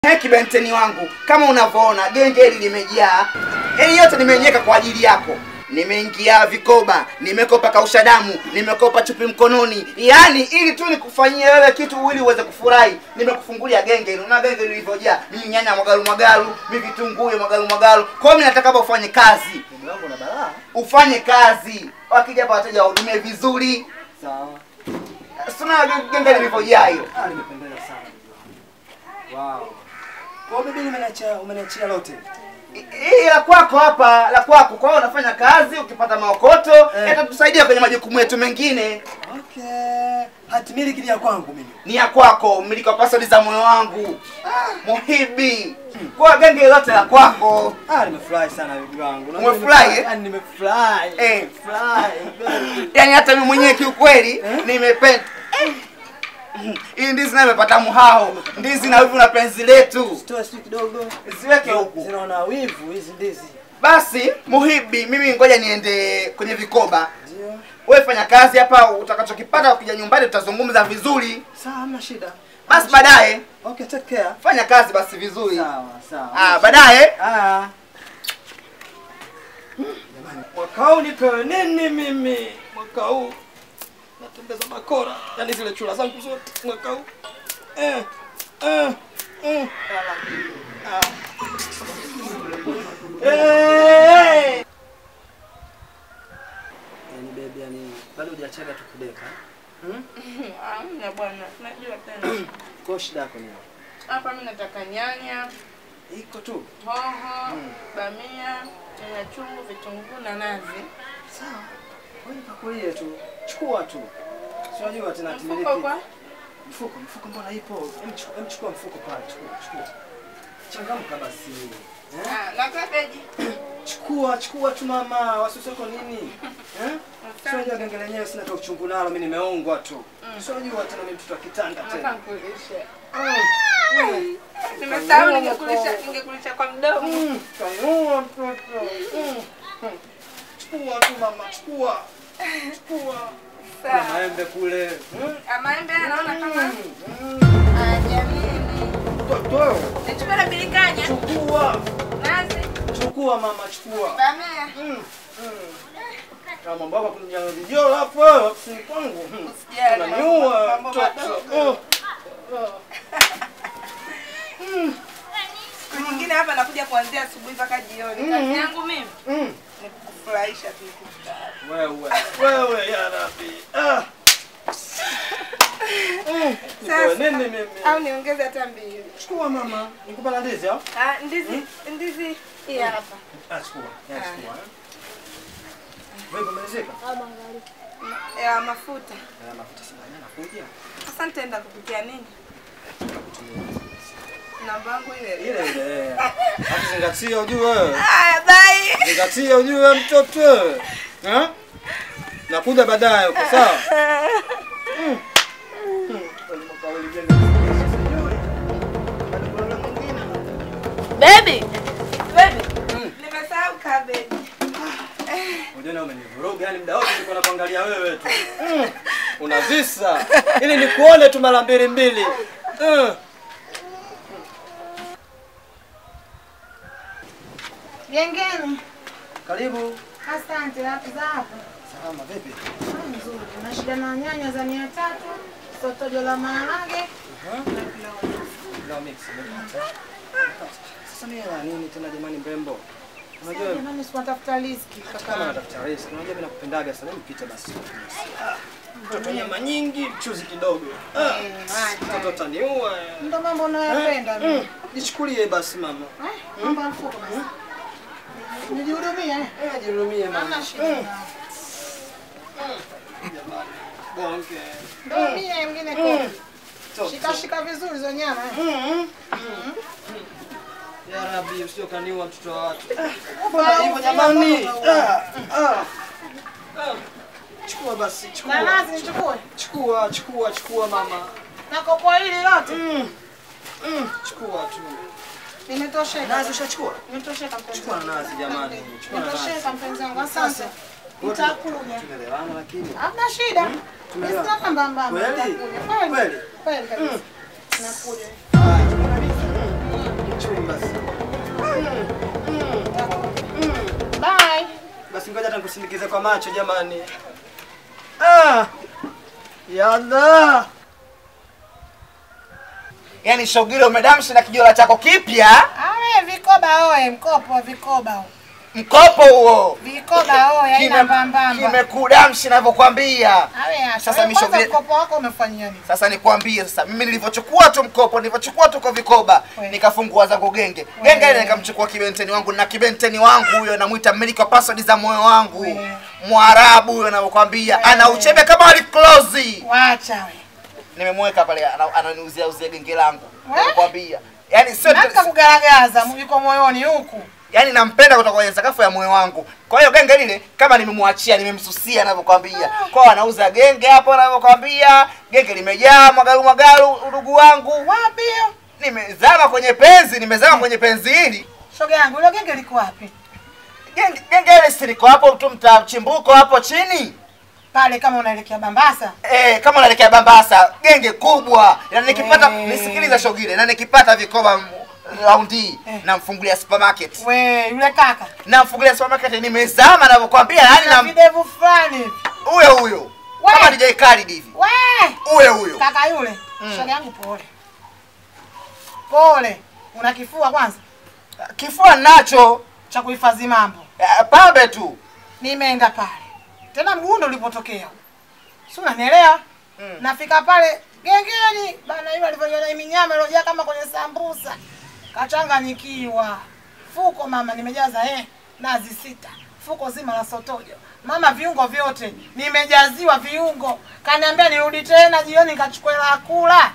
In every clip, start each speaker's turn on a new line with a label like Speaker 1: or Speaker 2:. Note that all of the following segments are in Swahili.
Speaker 1: He kibenteni wangu, kama unavyoona genge hili limejaa, hili yote nimeiweka kwa ajili yako. Nimeingia vikoba, nimekopa kausha damu, nimekopa chupi mkononi, yaani ili tu nikufanyie wewe kitu ili uweze kufurahi. Nimekufungulia genge hili, una genge lilivyojaa, mimi nyanya mwagalu mwagalu, mimi vitunguu mwagalu mwagalu. Kwa hiyo mimi nataka hapa ufanye kazi,
Speaker 2: Ndugu yangu na balaa.
Speaker 1: ufanye kazi, wakija hapa wateja wahudumie vizuri.
Speaker 2: Sawa.
Speaker 1: Sina genge lilivyojaa hilo.
Speaker 2: Ah, nimependeza sana ndugu yangu. Wow. Kwa hiyo bibi umeniachia umeniachia lote.
Speaker 1: Hii la kwako hapa, la kwako. Kwa hiyo unafanya kazi, ukipata maokoto
Speaker 2: Eh.
Speaker 1: yatatusaidia kwenye majukumu yetu mengine.
Speaker 2: Okay. Hati miliki ni ya kwangu mimi.
Speaker 1: Ni ya kwako, mmiliki wa password za moyo wangu, Muhibi. Kwa hiyo genge lote la kwako.
Speaker 2: Ah, nimefurahi sana ndugu yangu. Unajua
Speaker 1: Umefurahi,
Speaker 2: nimefurahi,
Speaker 1: eh?
Speaker 2: Yaani nimefurahi.
Speaker 1: Eh.
Speaker 2: Nimefurahi.
Speaker 1: Yaani hata mimi mwenyewe kiukweli nimependa hii ndizi nayo imepata muhao, ndizi na wivu na penzi letu,
Speaker 2: Toa sio kidogo.
Speaker 1: ziweke huku.
Speaker 2: Zinaona wivu hizi ndizi.
Speaker 1: Basi Muhibi, mimi ngoja niende kwenye vikoba.
Speaker 2: Ndio.
Speaker 1: Wewe fanya kazi hapa, utakachokipata ukija nyumbani tutazungumza vizuri.
Speaker 2: Sawa, hamna shida.
Speaker 1: Basi baadaye
Speaker 2: Okay, take care.
Speaker 1: fanya kazi basi vizuri.
Speaker 2: Sawa, sawa.
Speaker 1: Ah, baadaye
Speaker 2: Ah. Jamani, mwaka huu nipewe nini mimi? Mwaka huu natembeza makora, yaani zile chura zangu zote mwaka huu. Eh, eh, mm. Ah. Eh. Yaani baby, yani bado hujachaga tu kudeka. Hmm?
Speaker 3: Hamna bwana, najua tena.
Speaker 2: Kwa shida yako ni
Speaker 3: Hapa mimi nataka nyanya,
Speaker 2: iko tu.
Speaker 3: hoho, bamia, nyanya chungu, vitunguu na nazi.
Speaker 2: Sawa. Wewe nipakulie tu. Chukua tu. Si unajua tena
Speaker 3: Mfuko
Speaker 2: timiliki.
Speaker 3: kwa
Speaker 2: Mfuko, mfuko mbona ipo? Hem chukua, hem chukua mfuko pale, chukua, chukua. Changamka basi. Eh?
Speaker 3: ah, na kabeji.
Speaker 2: Chukua, chukua tu mama, wasiwasiko nini? Eh? Sio unajua genge lenyewe sina hata uchungu nalo, mimi nimeongwa tu. Sio unajua tena mimi mtoto wa kitanga
Speaker 3: Nataka
Speaker 2: tena.
Speaker 3: nikulishe.
Speaker 2: Mm.
Speaker 3: Nimesahau ningekulisha ningekulisha kwa mdomo.
Speaker 2: Mm. Kaiua mtoto. Mm. Mm. Chukua tu mama, chukua. Chukua. Kuna
Speaker 3: Sawa.
Speaker 2: maembe kule. Mm.
Speaker 3: Ah, Maembe haya naona kama
Speaker 2: Mm.
Speaker 3: ah, jamini.
Speaker 2: Mtoto.
Speaker 3: Nichukue na bilikanya,
Speaker 2: Chukua.
Speaker 3: nazi,
Speaker 2: Chukua mama, chukua.
Speaker 3: bamia.
Speaker 2: Mm. Mm. Kama mambo yako kuja vijolo hapo ofisini kwangu. Mm.
Speaker 3: Usijali,
Speaker 2: Unaniua
Speaker 3: mambo
Speaker 2: mtoto.
Speaker 3: madogo.
Speaker 2: Oh.
Speaker 3: Siku nyingine hapa nakuja kuanzia asubuhi mpaka jioni. Kazi yangu mimi
Speaker 2: Mm.
Speaker 3: ni kukufurahisha tu.
Speaker 2: Wewe, wewe ya Rabbi. Ah. Mm. Nipewe
Speaker 3: Sasa.
Speaker 2: nini mimi?
Speaker 3: Au niongeze hata mbili.
Speaker 2: Chukua mama. Nikupe na ndizi au?
Speaker 3: Ah, ndizi ndizi hii hapa.
Speaker 2: Ah, chukua. Ya, chukua. eh. Wewe umalizika?
Speaker 3: Ya mafuta.
Speaker 2: Na mafuta sina nakuja.
Speaker 3: Sasa nitaenda kupikia nini? Namba yangu ile. ile.
Speaker 2: Ile ile. Hapo zingatia ujue wewe.
Speaker 3: Haya, bye.
Speaker 2: Zingatia ujue mtoto wewe. Eh? Nakuja baadaye uko sawa? Mm. Mm.
Speaker 3: Baby. Baby. Nimesahau cabbage.
Speaker 2: Unajua na umenivuruga yani muda wote nilikuwa nakuangalia wewe tu. Mm. Unavisa ili nikuone tu mara mbili mbili. Mm.
Speaker 4: Gengeni.
Speaker 2: Karibu.
Speaker 4: Asante, wapi za hapa?
Speaker 2: Salama vipi?
Speaker 4: Ah, Nzuri. Na shida na nyanya za mia tatu, sotojo la maharage.
Speaker 2: Leo mix. umepata? Sasa mimi na nini tena jamani mrembo? Unajua
Speaker 4: Sasa jamani, siwatafuta riziki
Speaker 2: kama
Speaker 4: kaka.
Speaker 2: natafuta risk, unajua mimi nakupendaga sana, mpite basi. Ah, Mtoto nyama nyingi, mchuzi kidogo. Ah, Mtoto utaniua.
Speaker 4: Ndo mambo unayopenda
Speaker 2: Mm.
Speaker 4: mimi.
Speaker 2: Nichukulie basi mama.
Speaker 4: Eh, Mambo ya mfuko basi. Nijihudumie. eh?
Speaker 2: Eh, jihurumie mama.
Speaker 4: Hamna shida.
Speaker 2: Mm. Bonge.
Speaker 4: Ndo mie mngine kule.
Speaker 2: Top,
Speaker 4: Shika
Speaker 2: top.
Speaker 4: shika vizuri hizo nyama. eh.
Speaker 2: Mm. Ya Rabbi, usije ukaniua mtoto wa watu.
Speaker 4: Ufa,
Speaker 2: Hivyo
Speaker 4: ufa,
Speaker 2: jamani.
Speaker 4: ufa, ufa.
Speaker 2: Ah, ah. Ah. Chukua basi,
Speaker 4: Na
Speaker 2: chukua.
Speaker 4: nazi nichukue.
Speaker 2: Chukua, chukua, chukua mama.
Speaker 4: Na kopo hili lote.
Speaker 2: Mm. Mm. Chukua tu.
Speaker 4: Nimetosheka.
Speaker 2: Nazi ushachukua?
Speaker 4: Nimetosheka mpenzi
Speaker 2: Chukua na
Speaker 4: wangu.
Speaker 2: nazi jamani. Chukua na nazi.
Speaker 4: Nimetosheka mpenzi wangu. Asante. Nitakuja.
Speaker 2: Tumeelewana lakini.
Speaker 4: Hamna shida.
Speaker 2: Tumeelewana.
Speaker 4: Sina mbamba.
Speaker 2: Kweli?
Speaker 4: Nitakuja. Kweli.
Speaker 2: Kweli?
Speaker 4: Kweli kabisa. Nakuja.
Speaker 2: Haya, kabisa. Basi ngoja hata nikusindikize kwa macho jamani. Ah! Yalla!
Speaker 1: Yaani Shogile umedamshi na kijola chako kipya,
Speaker 4: Awe vikoba oe, mkopo vikoba.
Speaker 1: mkopo huo
Speaker 4: Vikoba oe, haina
Speaker 1: Kime-
Speaker 4: mbambamba.
Speaker 1: kimekudamshi navyokwambia.
Speaker 4: Awe acha.
Speaker 1: Sasa
Speaker 4: Sasa
Speaker 1: misho vile-
Speaker 4: mkopo wako umefanyia nini?
Speaker 1: Sasa nikwambie sasa, mimi nilivyochukua tu mkopo, nilivyochukua tu kwa vikoba,
Speaker 4: We.
Speaker 1: nikafungua zangu genge genge ile, nikamchukua kibenteni wangu na kibenteni wangu huyo, namwita mmiliki wa password za moyo wangu,
Speaker 4: We.
Speaker 1: Mwarabu huyo, navyokwambia
Speaker 4: We.
Speaker 1: ana uchebe kama aliklozi.
Speaker 4: Wacha we.
Speaker 1: Nimemweka pale, ana- ananiuzia uzia genge langu,
Speaker 4: We.
Speaker 1: nakwambia yani sio
Speaker 4: Nataka kugaragaza yuko moyoni huku.
Speaker 1: yani nampenda kutoka kwenye sakafu ya moyo wangu. Kwa hiyo genge lile kama nimemwachia, nimemsusia ninavyokwambia. Kwa hiyo anauza genge hapo ninavyokwambia. Genge limejaa mwagalu mwagalu, udugu wangu.
Speaker 4: Wapi hiyo?
Speaker 1: Nimezama kwenye penzi, nimezama kwenye penzi hili.
Speaker 4: Shoga yangu, ile genge liko wapi?
Speaker 1: Genge genge ile si liko hapo tu mtaa chimbuko hapo chini.
Speaker 4: Pale kama unaelekea Bambasa.
Speaker 1: Eh, kama unaelekea Bambasa, genge kubwa. Na nikipata
Speaker 4: We.
Speaker 1: nisikiliza shogile, na nikipata vikoba m- raundi hii,
Speaker 4: Eh.
Speaker 1: namfungulia supermarket.
Speaker 4: We, yule kaka.
Speaker 1: Namfungulia supermarket nimezama ninavyokwambia, yani
Speaker 4: Na
Speaker 1: na
Speaker 4: videvu fulani. hivi.
Speaker 1: huyo huyo.
Speaker 4: We.
Speaker 1: Kama DJ Khalid hivi.
Speaker 4: We!
Speaker 1: Huyo huyo.
Speaker 4: Kaka yule.
Speaker 1: Mm.
Speaker 4: Shoga yangu pole. Pole. Una kifua kwanza
Speaker 1: Kifua nacho
Speaker 4: cha kuhifadhi mambo.
Speaker 1: eh, pambe tu.
Speaker 4: Nimeenda pale. Tena mguu ndo ulipotokea. Si unanielewa?
Speaker 1: Mm.
Speaker 4: Nafika pale gengeni bana yule alivyoiona hii minyama iliyojaa kama kwenye sambusa. Kachanganyikiwa. Fuko mama nimejaza eh nazi sita. Fuko zima la sotojo. Mama viungo vyote nimejaziwa viungo. Kaniambia nirudi tena jioni nikachukua hela ya kula.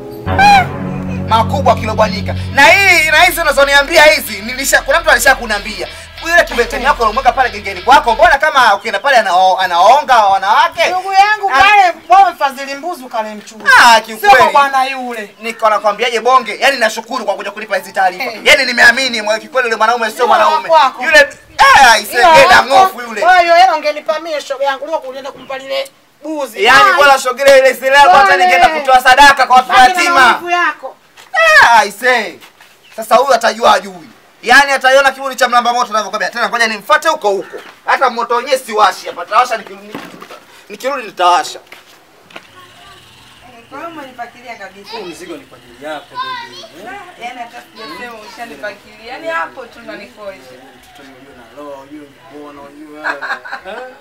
Speaker 1: Makubwa kilobwanika. Na hii na hizi unazoniambia hizi nilisha kuna mtu alishakunambia. Yule kibeteni yako unamweka pale gengeni kwako. Mbona kama ukienda pale anao, anaonga wanawake?
Speaker 4: Ndugu yangu
Speaker 1: Ah.
Speaker 4: pale bwana mfadhili mbuzi kale mchuzi.
Speaker 1: Ah,
Speaker 4: Sio
Speaker 1: kiukweli.
Speaker 4: kwa bwana yule.
Speaker 1: Niko nakwambiaje bonge? Yaani nashukuru kwa kuja kulipa hizi taarifa.
Speaker 4: Eh.
Speaker 1: Yaani nimeamini mwa kikweli yule mwanaume sio
Speaker 4: Yule
Speaker 1: mwanaume.
Speaker 4: wako.
Speaker 1: Yule eh isegeda ngofu yule.
Speaker 4: Kwa hiyo hela ungenipa mie shoga yangu leo kulienda kumpa lile buzi.
Speaker 1: Yaani
Speaker 4: Ai,
Speaker 1: bora shogile ile zile hapo hata
Speaker 4: Pole.
Speaker 1: ningeenda kutoa sadaka kwa watu
Speaker 4: baki na
Speaker 1: yatima.
Speaker 4: maumivu yako.
Speaker 1: Ah, I say. Sasa huyu atajua ajui. Yaani ataiona kiburi cha mlamba moto ninavyokwambia. Tena ngoja nimfuate huko huko. Hata moto wenyewe siwashi hapa. Tawasha nikirudi. Nikirudi nitawasha.
Speaker 3: Kwa hiyo umenipakilia kabisa.
Speaker 2: Huu mzigo ni kwa ajili yako baby. Eh?
Speaker 3: Yaani hata sijasema ushanipakilia. Yaani hapo tu ndo nikosha.
Speaker 2: Mtoto yule na roho, yule mbona yule wewe. Eh?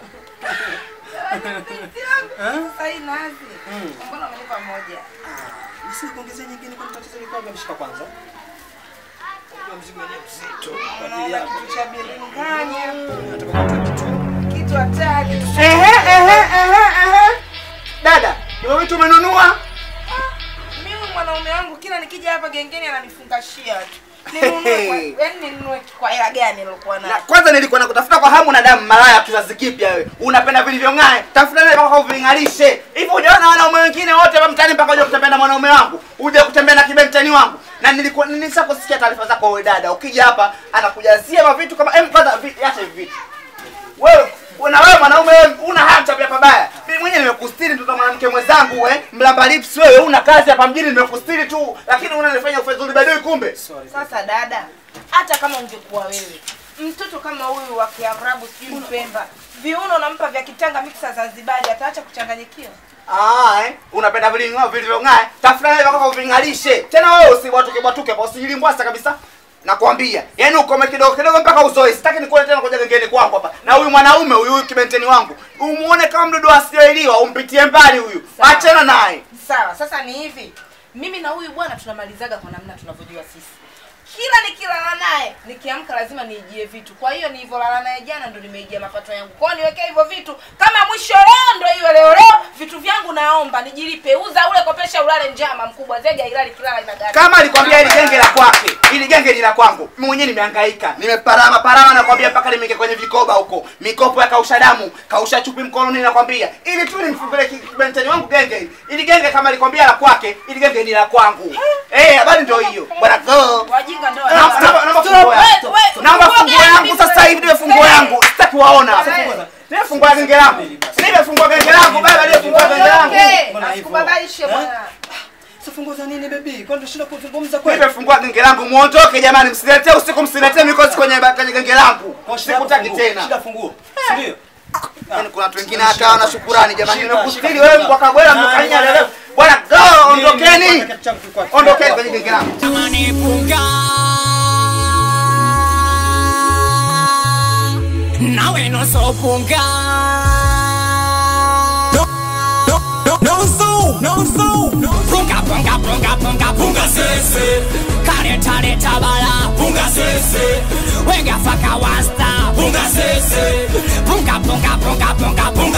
Speaker 3: Sasa hii nazi. Mbona umenipa moja?
Speaker 2: Nisikuongezee nyingine kwa tatizo liko wapi? Mshika kwanza. Kwa mzigo wenyewe mzito kwa ajili
Speaker 3: Unaona
Speaker 2: yako.
Speaker 3: kitu cha biringanya.
Speaker 2: Nataka kutoa kitu.
Speaker 3: Kitu hatari.
Speaker 1: Ehe ehe ehe ehe. Dada, ndio vitu umenunua?
Speaker 3: Mimi mwanaume wangu kila nikija hapa gengeni ananifungashia tu. Ninunue kwa yaani ninunue kwa hela gani nilokuwa
Speaker 1: Na
Speaker 3: nayo?
Speaker 1: kwanza nilikuwa nakutafuta kwa hamu na damu malaya wa kizazi kipya wewe. Unapenda vilivyong'aa. Tafuta nile mpaka uving'arishe. Hivi hujaona wanaume wengine wote hapa mtaani mpaka uje kutembea na mwanaume wangu. Uje kutembea na kibenteni wangu. Na nilikuwa nilishakusikia taarifa zako wewe dada. Ukija hapa anakujazia mavitu kama em kwanza vi- acha hivi vitu. Wewe na wewe mwanaume wewe una haya tabia pabaya. Mimi mwenyewe nimekustiri mtoto wa mwanamke mwenzangu wewe. Mlamba lips wewe una kazi hapa mjini nimekustiri tu. Lakini unanifanya ufedhuli badui kumbe.
Speaker 2: Sorry.
Speaker 3: Sasa dada, hata kama ungekuwa wewe mtoto kama huyu wa Kiarabu sijui Mpemba, viuno unampa vya kitanga mixa Zanzibari, ataacha kuchanganyikiwa?
Speaker 1: Ah, eh? Unapenda viling'ao vilivyong'aa. Tafuta nile mpaka uving'arishe. Tena wewe usibwatuke bwatuke hapo usijilimbwasa kabisa. Nakwambia, yaani ukome kidogo kidogo mpaka uzoe. Sitaki nikuone tena kuja gengeni kwangu hapa. Na huyu mwanaume huyu huyu kibenteni wangu, umuone kama mdudu asiyoeliwa, umpitie mbali huyu.
Speaker 3: Sawa.
Speaker 1: Achana naye.
Speaker 3: Sawa, sasa ni hivi, mimi na huyu bwana tunamalizaga kwa namna tunavyojua sisi. Kila nikilala naye nikiamka lazima niijie vitu. Kwa hiyo nilivyolala naye jana ndo nimeijia mapato yangu. Kwa hiyo niwekee hivyo vitu kama mwisho leo ndo iwe leo leo, vitu vyangu naomba nijilipe. Uza ule kopesha ulale njama mkubwa zege ilali kilala ina gari.
Speaker 1: Kama alikwambia hili genge la kwake, hili genge ni la kwangu. Mimi mwenyewe nimehangaika. Nimeparama parama nakwambia mpaka nimeingia kwenye vikoba huko. Mikopo ya kausha damu, kausha chupi mkononi nakwambia. Ili tu nimfungulie ki- kibenteni wangu genge hili. Ili genge kama alikwambia la kwake, ili genge ni la kwangu. Eh, habari ndio hiyo. Bwana go.
Speaker 3: Wajinga ndo
Speaker 1: Naomba- naomba- naomba funguo yangu. Naomba funguo yangu sasa hivi niwe funguo yangu. Sitaki waona. Niwe funguo ya genge langu. Niwe funguo ya genge langu baba, niwe funguo ya genge langu.
Speaker 2: Mbona hivyo?
Speaker 3: Asikubabaishe
Speaker 2: Eh?
Speaker 3: bwana.
Speaker 2: Sasa funguo za nini nini bebi? Kwani tunashinda kuzungumza kweli?
Speaker 1: nimefungua genge langu muondoke jamani msiletee usiku msiletee mikosi kwenye kwenye genge langu
Speaker 2: Kwa shida yako
Speaker 1: sikutaki
Speaker 2: funguo,
Speaker 1: tena
Speaker 2: Shida funguo. Si ndio?
Speaker 1: Yaani kuna watu wengine hata wana shukurani jamani
Speaker 2: Shika,
Speaker 1: nimekustiri
Speaker 2: shika,
Speaker 1: wewe
Speaker 2: shika.
Speaker 1: kwa bwana
Speaker 2: Na,
Speaker 1: mkanya
Speaker 2: na,
Speaker 1: leo bwana go ondokeni
Speaker 2: Kitu changu kilikuwa-
Speaker 1: ondokeni kwenye genge langu
Speaker 5: Tamani punga nawe noso punga no, no, no, no so, no so, no punga punga punga punga punga sese kareta leta bala punga sese wenga faka wasta punga sese punga punga punga punga punga